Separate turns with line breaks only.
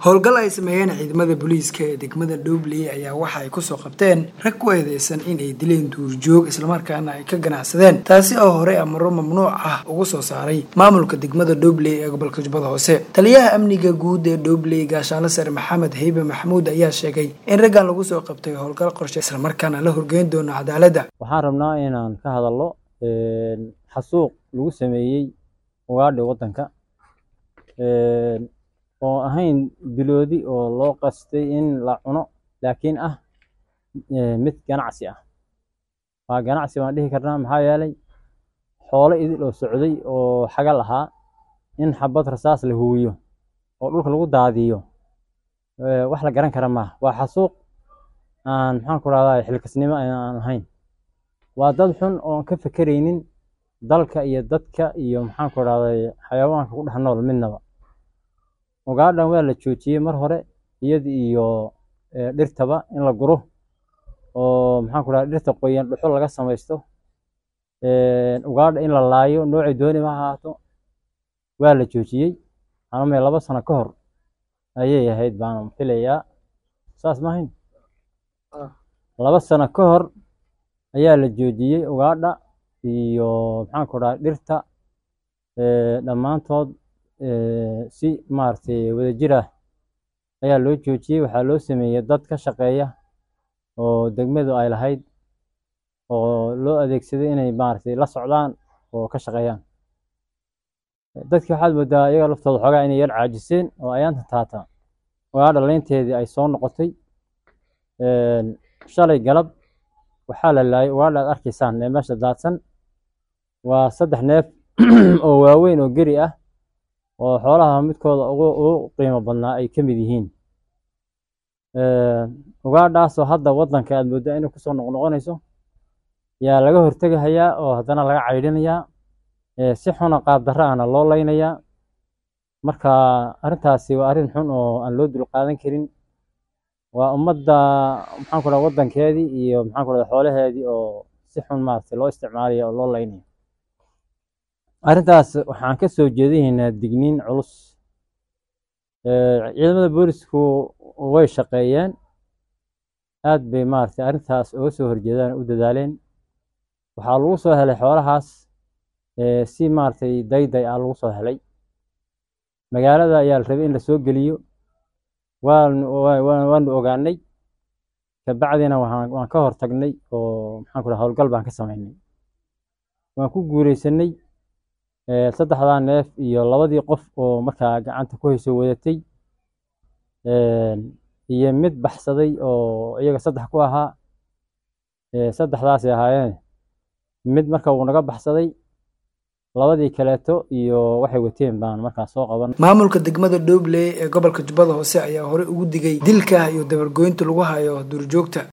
howlgal ay sameeyeen ciidamada booliiska ee degmada dhobley ayaa waxa ay kusoo qabteen rag ku eedeysan inay dileen duurjoog islamarkaana ay ka ganacsadeen taasi oo horey amaro mamnuuc ah ugu soo saaray maamulka degmada dhobley ee gobolka jubbada hoose taliyaha amniga guud ee dhobley gaashaanle sare maxamed haybe maxamuud ayaa sheegay in raggan lagu soo qabtay howlgal qorshe islamarkaana la horgeyn doono cadaaladda
waxaan rabnaa inaan ka hadalno xasuuq lagu sameeyey ugaadhi waddanka oo ahayn biloodi oo loo qastay in la cuno laakiin ah mid ganacsi ah waa ganacsi baan dhihi karnaa maxaa yeelay xoolo idil oo socday oo xagal ahaa in xabad rasaas la huwiyo oo dhulka lagu daadiyo wax la garan kara maaha waa xasuuq aan maxaan ku rahdaa xilkasnimo aan ahayn waa dad xun oon ka fekeraynin dalka iyo dadka iyo maxaan ku rahday xayawaanka ku dhex nool midnaba ugaadhan waa la joojiyey mar hore iyada iyo dhirtaba in la guro oo maxaan ku rahda dhirta qoyan dhuxul laga samaysto ugaadha in la laayo noocay dooni ma ahaato waa la joojiyey aname laba sano ka hor ayay ahayd baan filayaa saas maahayn laba sano ka hor ayaa la joojiyey ugaadha iyo maxaan ku dhaha dhirta dhammaantood si maaragtay wadajir ah ayaa loo joojiyey waxaa loo sameeyey dad ka shaqeeya oo degmadu ay lahayd oo loo adeegsaday inay maaragtay la socdaan oo ka shaqeeyaan dadkii waxaad moodaa iyaga laftooda xoogaa inay yar caajiseen oo ayaanta taata ugaadha leynteedii ay soo noqotay shalay galab waxaa la laayay ugaadha aad arkaysaan ee meesha daadsan waa saddex neef oo waaweyn oo geri ah oo xoolaha midkooda ugu qiimo badnaa ay ka mid yihiin ugaadhaasoo hadda waddanka aad mooddaa inay kusoo noqnoqonayso yaa laga hortegahayaa oo haddana laga caydhinayaa si xuna qaab darra ahna loo leynayaa marka arrintaasi waa arrin xun oo aan loo dulqaadan karin waa ummadda maxaan ku dhaha waddankeedii iyo maxaan ku dhaha xoolaheedii oo si xun maaragtay loo isticmaalaya oo loo leynaya arrintaas waxaan ka soo jeedinaynaa digniin culus ciidamada boolisku way shaqeeyeen aad bay maaragtay arrintaas uga soo horjeedaan u dadaaleen waxaa lagu soo helay xoolahaas si maaragtay dayday ah lagu soo helay magaalada ayaa la rabay in lasoo geliyo waanu waanu ogaanay kabacdina waan ka hor tagnay oo maxaan ku dhaha howlgal baan ka samaynay waan ku guuleysanay saddexdaa neef iyo labadii qof oo markaa gacanta ku hayso wadatay iyo mid baxsaday oo iyaga saddex ku ahaa saddexdaasay ahaayeen mid marka uu naga baxsaday labadii kaleeto iyo waxay wateen baan markaa soo qaban
maamulka degmada dhobley ee gobolka jubbada hoose ayaa horey ugu digay dilka iyo dabargoynta lagu hayo duurjoogta